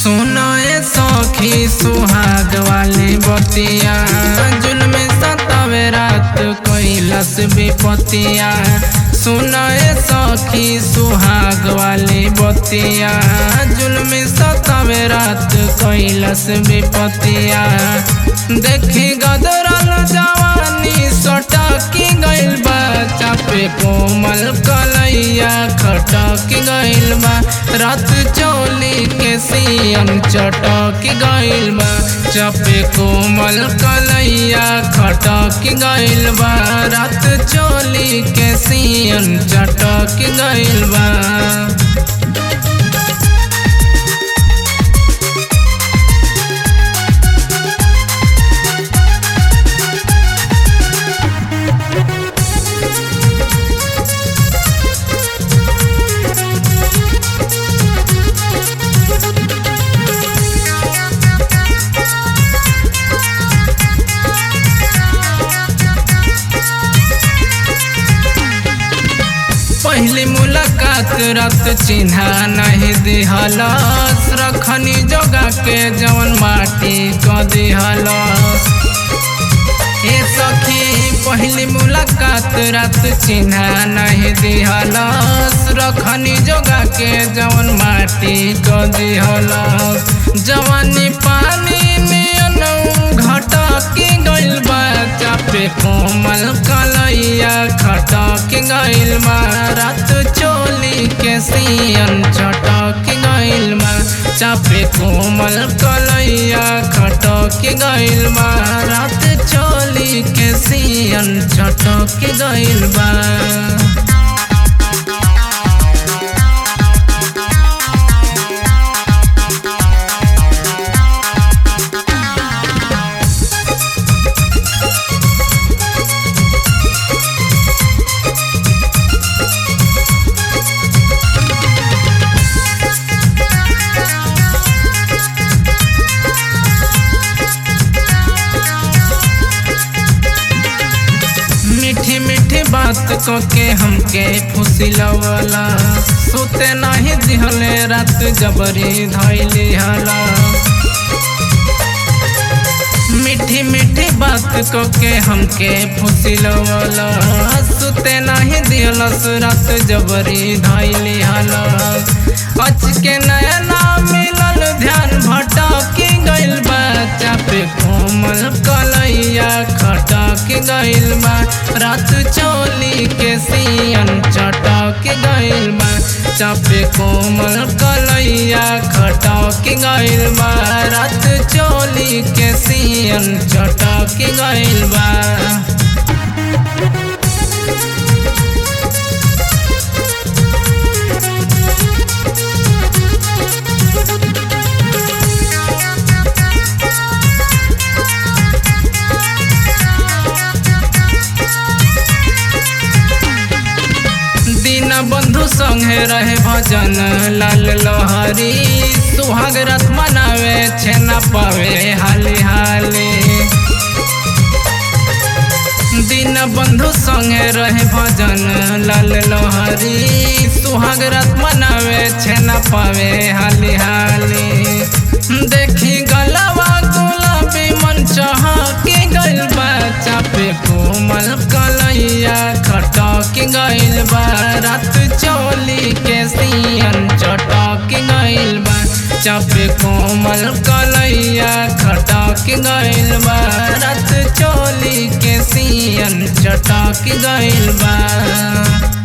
सुनाए सखी सुहाग वाली बतिया जुल्म सतावे रात कैलस विपतिया सुनाए सखी सुहाग वाली बतिया जुल्म सतावे रात कैलस विपतिया देखी गदरल जवानी सटकी गइल बा चापे कोमल कलैया खटक गइल बा रात चोली के सियन चटक गइल बा चापे कोमल कलैया खटक गइल बा रात चोली के सियन चटक गइल बा पहली मुलाकात रात चिन्हा नहीं दिहलस रखनी जोगा के जवन माटी क दिहलस ए सखी पहली मुलाकात रात चिन्हा नहीं दिहलस रखनी जोगा के जवन माटी क दिहलस जवानी पानी नियन घटकी गइल बा चापे कोमल कलैया खटक गइल बा रात चोली के सियन चटक गइल बा चापे कोमल कलैया खटक गइल बा रात चोली के सियन चटक गइल बा मीठी मीठी बात को के हमके फुसिलवला सुते नहीं दिहले रात जबरी धैली हला मीठी मीठी बात को के हमके फुसिलवला सुते नहीं दिहलस रात जबरी धैली हला अच के नया नाम मिलल ध्यान भटकी गइल बा चापे कोमल कलैया खटक गइल बा रात चोली के सियन चटक गइल बा चापे कोमल कलैया खटक गइल बा रात चोली के सियन चटक गइल बा दीन बंधु संगे रहे भजन लाल लहरी सुहाग रथ मनावे छेना पावे हाली हाली दीन बंधु संगे रहे भजन लाल लहरी सुहाग रथ मनावे छेना पावे हाली हाली देखी गलवा गुलाबी मन चहके गइल बा चापे कोमल कलैया खटक गइल बा रात चोली के सियन चटक गइल बा चापे कोमल कलैया खटक गइल बा रात चोली के सियन चटक गइल बा